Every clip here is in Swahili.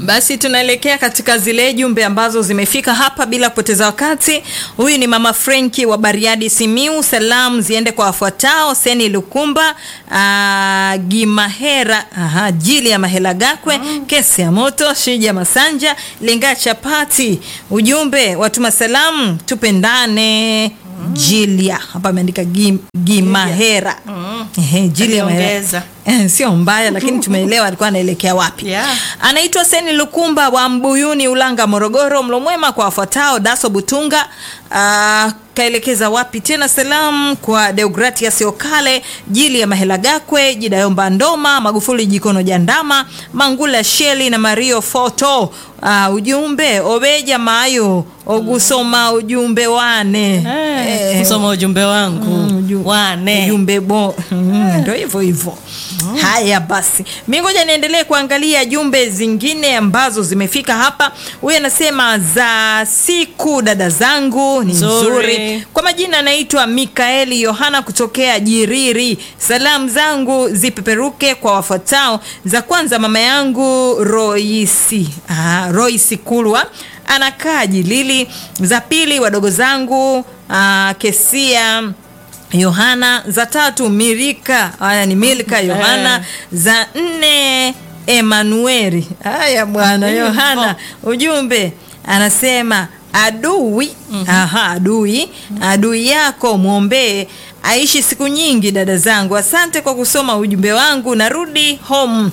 Basi tunaelekea katika zile jumbe ambazo zimefika hapa bila kupoteza wakati. Huyu ni mama Frenki wa Bariadi Simiu. Salamu ziende kwa wafuatao: Seni Lukumba, aa, Gimahera, aha, Jili ya Mahela Gakwe, Kesi ya Moto, Shija Masanja, Lenga Chapati. Ujumbe watuma salamu, tupendane. Jilia hapa ameandika Gim- Gimahera. Ehe, Jilia Mahera. Aliongeza. Eh, sio mbaya lakini tumeelewa alikuwa anaelekea wapi. Yeah. Anaitwa Seni Lukumba wa Mbuyuni, Ulanga, Morogoro. Mlo mwema kwa wafuatao: Daso Butunga, ah, kaelekeza wapi tena? Salamu kwa Deogratias Okale, Jili ya Mahela Gakwe, Jidayomba Ndoma, Magufuli Jikono Jandama, Mangula Sheli na Mario Foto. Ah, ujumbe obeja mayo ogusoma ujumbe wane Eh, kusoma ujumbe wangu uju- wane ujumbe bo Mm, ndio hivyo hivyo haya basi mi ngoja niendelee kuangalia jumbe zingine ambazo zimefika hapa huyu anasema za siku dada zangu ni Nzuri. nzuri kwa majina anaitwa mikaeli yohana kutokea jiriri salamu zangu zipeperuke kwa wafuatao za kwanza mama yangu roisi ah, roisi kulwa anakaa jilili za pili wadogo zangu ah, kesia yohana za tatu mirika haya ni milka yohana za nne emanueli haya bwana Hivyo. yohana ujumbe anasema adui aha adui adui yako mwombee aishi siku nyingi dada zangu asante kwa kusoma ujumbe wangu narudi home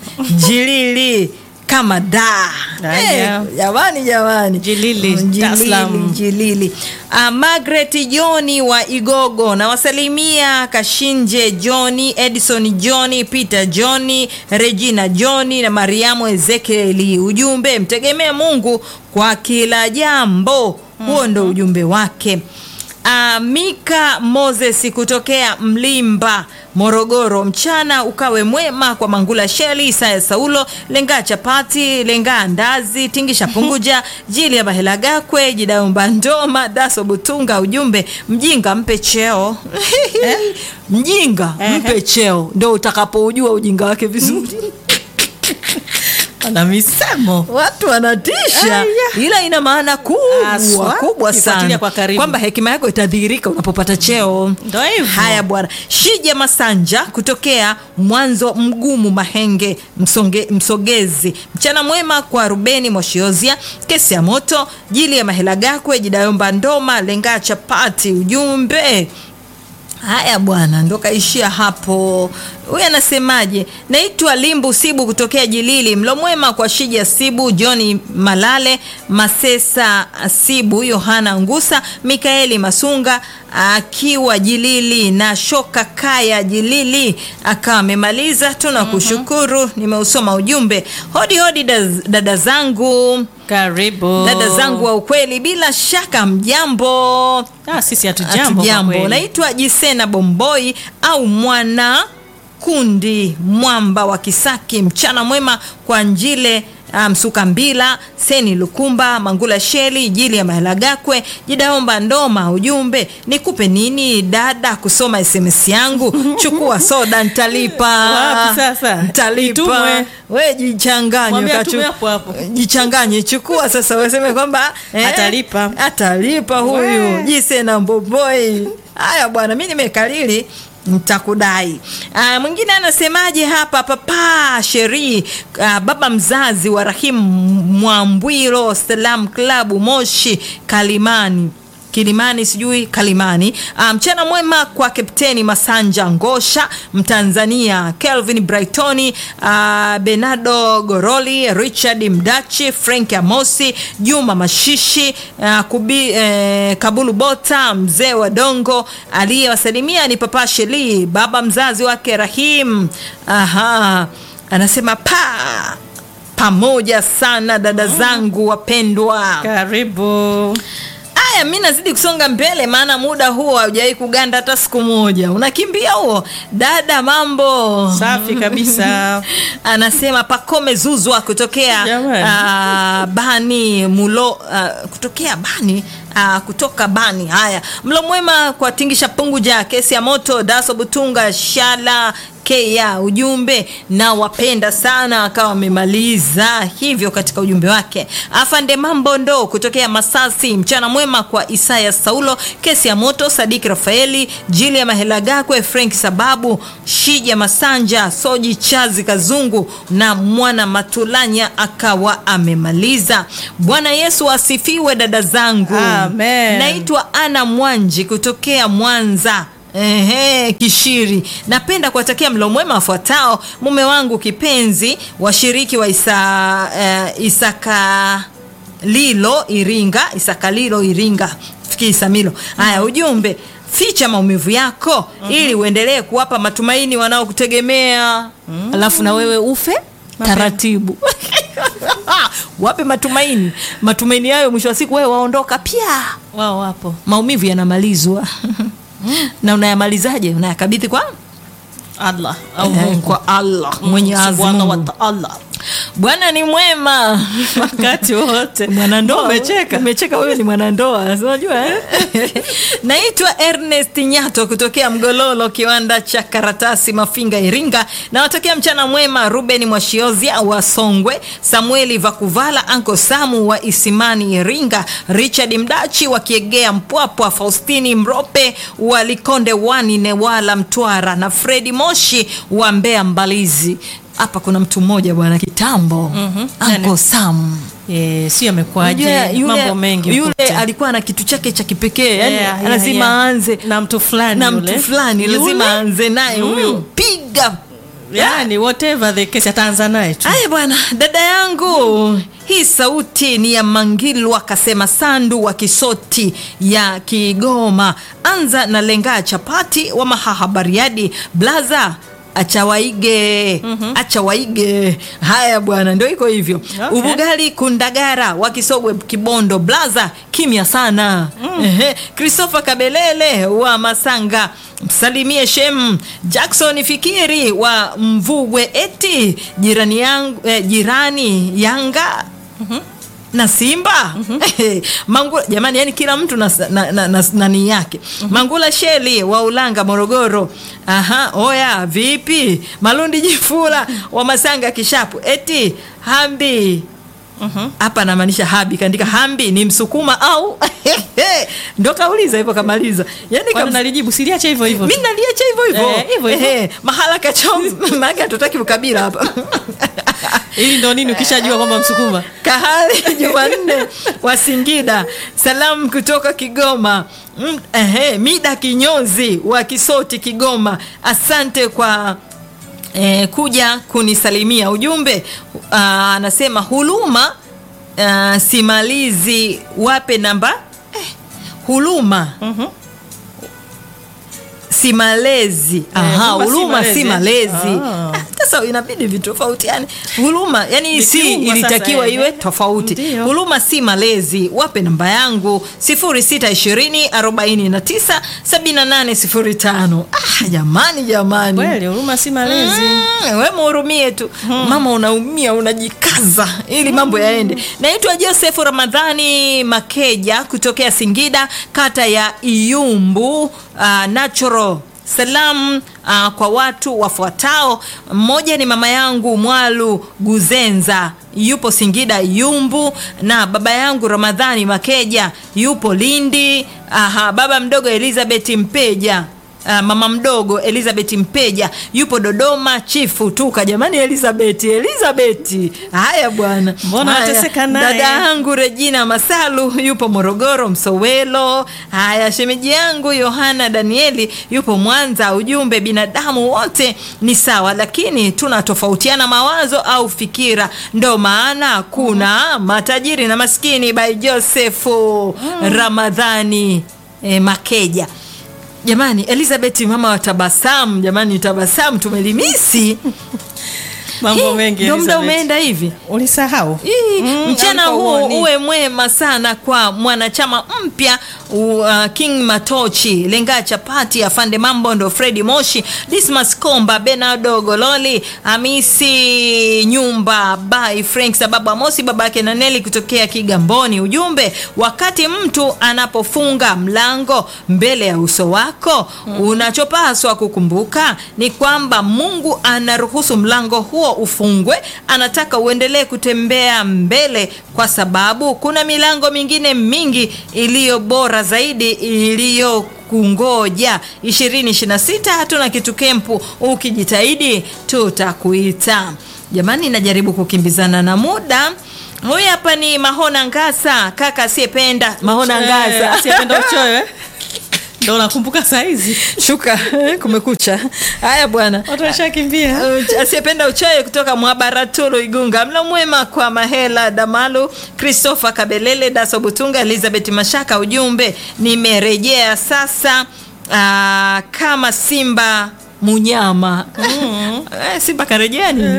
jilili kama da Haya. Eh, jamani jamani Jilili, Mm, Dar es Salaam. Jilili. Uh, Margaret Johni wa Igogo nawasalimia Kashinje Johni, Edison Johni, Peter Johni, Regina Johni na Mariamu Ezekieli. Ujumbe mtegemee Mungu kwa kila jambo. Huo ndo ujumbe wake. Uh, Mika Moses kutokea Mlimba Morogoro, mchana ukawe mwema kwa Mangula Sheli, Isaya Saulo, Lenga Chapati, Lenga Ndazi, Tingisha Punguja, Jili ya Bahela Gakwe, Jidaumba Ndoma, Daso Butunga. Ujumbe mjinga mpe cheo mjinga mpe cheo, ndo utakapoujua ujinga wake vizuri. ana misemo Watu wanatisha, Aya. ila ina maana kubwa Haswa, kubwa ukifuatilia sana kwa karibu. kwamba hekima yako itadhihirika unapopata cheo. Ndo hivyo. Haya bwana, Shija Masanja kutokea Mwanzo Mgumu Mahenge Msonge, Msogezi. Mchana mwema kwa Rubeni Moshiozia, Kesi ya Moto, Jili ya Mahela Gakwe, Jidayomba Ndoma, Lenga Chapati. Ujumbe Haya bwana, ndo kaishia hapo. Huyu anasemaje? Naitwa Limbu Sibu kutokea Jilili. Mlo mwema kwa Shija Sibu, Johni Malale, Masesa Sibu, Yohana Ngusa, Mikaeli Masunga akiwa Jilili na Shoka Kaya Jilili akawa amemaliza. Tunakushukuru, nimeusoma ujumbe. Hodi hodi daz- dada zangu, karibu dada zangu wa ukweli, bila shaka mjambo. ah, sisi hatujambo kwa Hatujambo. kweli. Naitwa Jisena Bomboi au mwana kundi mwamba wa Kisaki. Mchana mwema kwa Njile ah, Msuka Mbila, Seni Lukumba, Mangula Sheli, Jili ya Mahela Gakwe, Jidaomba Ndoma. Ujumbe nikupe nini dada kusoma SMS yangu? Chukua soda ntalipa. Wapi sasa? Ntalipa. Itumwe. We jichanganye Mwambie ukachu- atume hapo hapo. jichanganye chukua sasa waseme kwamba eh, Atalipa. atalipa huyu We. jise na mboboi haya bwana mi nimekalili mtakudai Ah, mwingine anasemaje hapa papa sheri ah, baba mzazi wa rahimu mwambwilo salam klabu moshi kalimani Kilimani sijui Kalimani. Ah, mchana mwema kwa Kapteni Masanja Ngosha, Mtanzania Kelvin Brightoni, ah, Benado Goroli, Richard Mdachi, Frank Amosi, Juma Mashishi, ah, kubi, eh, Kabulu Bota, mzee wa Dongo. Aliyewasalimia ni Papa Sheli, baba mzazi wake Rahim. Aha, anasema pa pamoja sana dada zangu wapendwa. karibu Haya, mi nazidi kusonga mbele, maana muda huo haujawahi kuganda hata siku moja. Unakimbia huo dada, mambo safi kabisa anasema Pakome Zuzwa kutokea Jamani. ah, Bani Mulo ah, kutokea Bani ah, kutoka Bani. Haya, mlo mwema kwa Tingisha Punguja, kesi ya moto, Daso Butunga, Shala Kea ujumbe na wapenda sana, akawa amemaliza hivyo katika ujumbe wake. Afande Mambo ndo kutokea Masasi, mchana mwema kwa Isaya Saulo, kesi ya moto, Sadiki Rafaeli, Jili ya Mahela Gakwe, Frank Sababu, Shija Masanja, Soji Chazi Kazungu na Mwana Matulanya, akawa amemaliza. Bwana Yesu asifiwe, dada zangu. Amen. Naitwa Ana Mwanji kutokea Mwanza. Ehe, Kishiri. Napenda kuwatakia mlo mwema wafuatao: mume wangu kipenzi, washiriki wa isa, eh, Isaka Lilo Iringa, Isakalilo Iringa, fikiri Isamilo. Haya, ujumbe ficha maumivu yako ili uendelee kuwapa matumaini wanaokutegemea, alafu na wewe ufe taratibu. Wape matumaini, matumaini hayo mwisho wa siku wewe waondoka pia wao wapo maumivu yanamalizwa na unayamalizaje? Unayakabidhi kwa Allah au eh, Mungu kwa Allah Mwenyezi Subhanahu wa Mungu. Ta'ala Bwana ni mwema wakati wote. mwanandoa Umecheka? umecheka wewe ni mwanandoa unajua eh? naitwa Ernest Nyato kutokea Mgololo kiwanda cha karatasi Mafinga Iringa nawatakia mchana mwema Ruben Mwashiozia wa Songwe Samueli Vakuvala Anko Samu wa Isimani Iringa Richard Mdachi wa Kiegea Mpwapwa Faustini Mrope wa Likonde Wani Newala Mtwara na Fredi Moshi wa Mbeya Mbalizi hapa kuna mtu mmoja bwana kitambo Mhm. Anko Sam Eh, si amekuaje? Unajua yule, Mambo mengi yule ukuta. alikuwa na kitu chake cha kipekee yani Yeah, yeah, lazima yeah. aanze na mtu fulani na yule. mtu fulani Yule? lazima aanze naye Mm. huyo piga yani whatever the case ataanza naye tu Aya bwana, dada yangu, hii sauti ni ya Mangilwa Kasema Sandu wa Kisoti ya Kigoma. Anza na lengaa chapati wa Mahaha Bariadi blaza acha waige acha waige. Haya bwana, ndio iko hivyo. Okay. Ubugali Kundagara wa Kisogwe Kibondo blaza kimya sana. Ehe, Christopher Kabelele wa Masanga msalimie Shem Jackson Fikiri wa Mvugwe eti jirani yangu eh, jirani Yanga na Simba Mangula, jamani, yani kila mtu na, na, na, na, nani yake. Mangula Sheli wa Ulanga Morogoro. Aha, oya vipi? Malundi Jifula wa Masanga Kishapu eti Hambi hapa anamaanisha Habi, kaandika Hambi ni Msukuma au ndo kauliza hivyo kamaliza, yani Kwani kam... nalijibu siliache hivyo hivyo mi naliacha hivyo hivyo Eh, hivyo hivyo. Ehe, mahala kachom maake hatutaki ukabila hapa ili ndo nini ukishajua kwamba msukuma Kahali Jumanne wa Singida, salamu kutoka Kigoma. Mm, ehe, Mida Kinyozi wa Kisoti Kigoma, asante kwa eh, kuja kunisalimia. Ujumbe ah, anasema huluma ah, simalizi, wape namba eh, huluma Mhm. si malezi. Aha, huruma si huruma si malezi. malezi. Ah. Ah, Sasa inabidi vitofautiane. Huruma yani si Vikiungwa sasa, ilitakiwa eh. iwe tofauti. Ndio. Huruma si malezi. Wape namba yangu 0620 49 7805. Ah, jamani jamani. kweli huruma si malezi Mm, we muhurumie tu mama, unaumia unajikaza ili mambo yaende. Naitwa Joseph Ramadhani Makeja kutokea Singida, kata ya Iyumbu uh, Natural Salamu uh, kwa watu wafuatao. Mmoja ni mama yangu Mwalu Guzenza yupo Singida Yumbu, na baba yangu Ramadhani Makeja yupo Lindi. Aha, baba mdogo Elizabeth Mpeja Ah, mama mdogo Elizabeth Mpeja yupo Dodoma. Chifu tuka jamani, Elizabeth Elizabeth, haya bwana, Mbona Haya. wateseka naye? Dada yangu Regina Masalu yupo Morogoro Msowelo. Haya, shemeji yangu Yohana Danieli yupo Mwanza. Ujumbe, binadamu wote ni sawa, lakini tunatofautiana mawazo au fikira, ndo maana kuna matajiri na maskini. By Josefu Ramadhani eh, Makeja. Jamani, Elizabeth mama wa tabasamu, jamani, tabasamu tumelimisi Mambo Eh, mengi, ndio muda Elizabeth. umeenda hivi ulisahau Ii, Mm, mchana alikuwa huu uoni. uwe mwema sana kwa mwanachama mpya uh, King Matochi, Lenga Chapati, Afande Mambondo, Fredi Moshi, Dismas Komba, Benardo Gololi, Hamisi Nyumba, Bai Frank sababu Amosi babake na Neli kutokea Kigamboni. Ujumbe, wakati mtu anapofunga mlango mbele ya uso wako, unachopaswa kukumbuka ni kwamba Mungu anaruhusu mlango huo ufungwe, anataka uendelee kutembea mbele, kwa sababu kuna milango mingine mingi iliyo bora zaidi iliyo kungoja 2026 hatuna kitu kempu ukijitahidi tutakuita jamani najaribu kukimbizana na muda huyu hapa ni mahona ngasa kaka asiyependa mahona Eh, ngasa asiyependa uchoyo eh? ndo nakumbuka saizi shuka kumekucha haya bwana watu washakimbia Uh, asiyependa uchoyo kutoka mwabaratulu igunga mlo mwema kwa mahela damalu christopher kabelele daso butunga elizabeth mashaka ujumbe nimerejea sasa uh, kama simba munyama Eh, simba karejea nini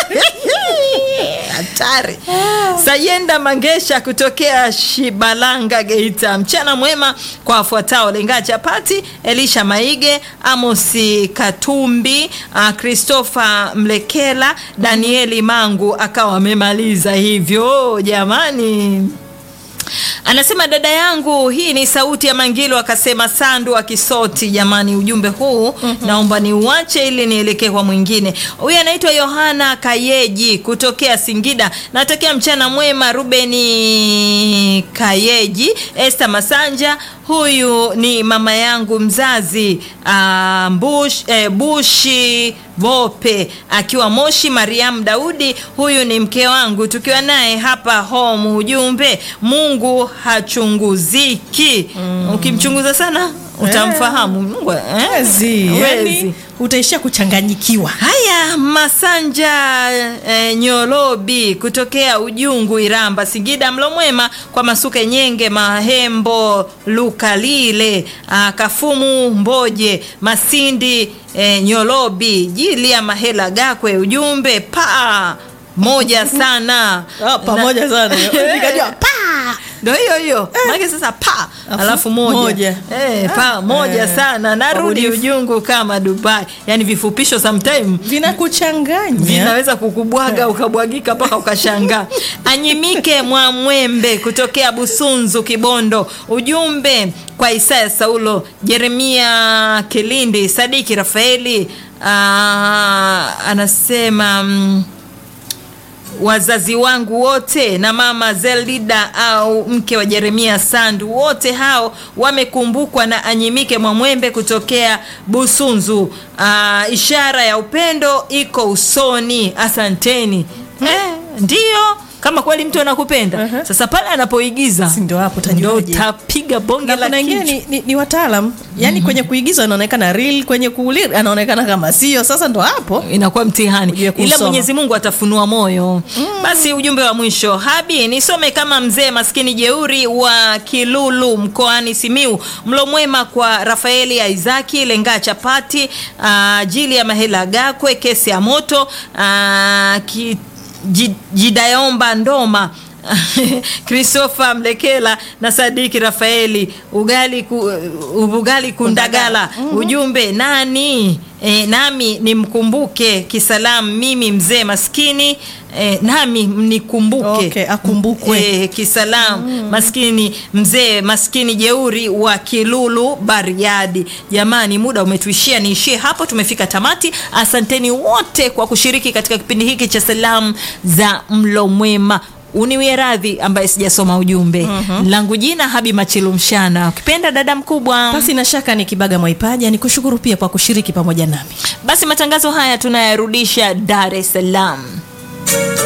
hatari sayenda mangesha kutokea shibalanga geita mchana mwema kwa wafuatao lenga chapati elisha maige amosi katumbi uh, christopher mlekela danieli mangu akawa amemaliza hivyo jamani anasema dada yangu hii ni sauti ya mangilo akasema sandu wa kisoti jamani ujumbe huu mm-hmm. naomba niuache ili nielekee kwa mwingine huyu anaitwa yohana kayeji kutokea singida natakia mchana mwema rubeni kayeji este masanja huyu ni mama yangu mzazi uh, bush, eh, bushi vope akiwa moshi mariam daudi huyu ni mke wangu tukiwa naye hapa home ujumbe mungu hachunguziki mm. ukimchunguza sana utamfahamu Mungu, eh? wezi Wezi. yani utaishia kuchanganyikiwa haya masanja eh, nyolobi kutokea ujungu iramba singida mlo mwema kwa masuke nyenge mahembo lukalile ah, kafumu mboje masindi eh, nyolobi jili ya mahela gakwe ujumbe pa moja sana Ah, pamoja sana nikajua pa ndo hiyo hiyo maake sasa pa Alafu alafu moja, moja. Eh, pa moja eh. sana narudi Wabunifu. ujungu kama dubai yani vifupisho sometime vinakuchanganya vinaweza kukubwaga ukabwagika mpaka ukashangaa anyimike mwamwembe kutokea busunzu kibondo ujumbe kwa isaya saulo jeremia kilindi sadiki rafaeli aa, anasema mm, wazazi wangu wote na mama zelida au mke wa jeremia sandu wote hao wamekumbukwa na anyimike mwamwembe kutokea busunzu Aa, ishara ya upendo iko usoni asanteni eh, ndiyo kama kweli mtu anakupenda Uh-huh. sasa pale anapoigiza Si ndio hapo ndo utajuaje? utapiga bonge na la kuna wengine kichwa ni, ni, ni wataalam yani kwenye kuigiza anaonekana real kwenye kuulir anaonekana kama sio sasa ndo hapo inakuwa mtihani Ujue kusoma. ila mwenyezi mungu atafunua moyo mm. basi ujumbe wa mwisho habi nisome kama mzee maskini jeuri wa kilulu mkoani simiu mlo mwema kwa rafaeli aizaki lengaa chapati uh, jili ya mahela gakwe kesi ya moto uh, ki, ji- jidayomba ndoma christopher mlekela na sadiki rafaeli ugali, ku, ugali kundagala ujumbe nani e, nami nimkumbuke kisalamu mimi mzee maskini e, nami mnikumbuke Okay, akumbukwe. e, kisalamu mm. maskini mzee maskini jeuri wa kilulu bariadi jamani muda umetuishia niishie hapo tumefika tamati asanteni wote kwa kushiriki katika kipindi hiki cha salamu za mlo mwema uniwie radhi ambaye sijasoma ujumbe mm-hmm. langu jina habi machilu mshana ukipenda dada mkubwa basi na shaka ni kibaga mwaipaja ni kushukuru pia kwa kushiriki pamoja nami basi matangazo haya tunayarudisha dar es salaam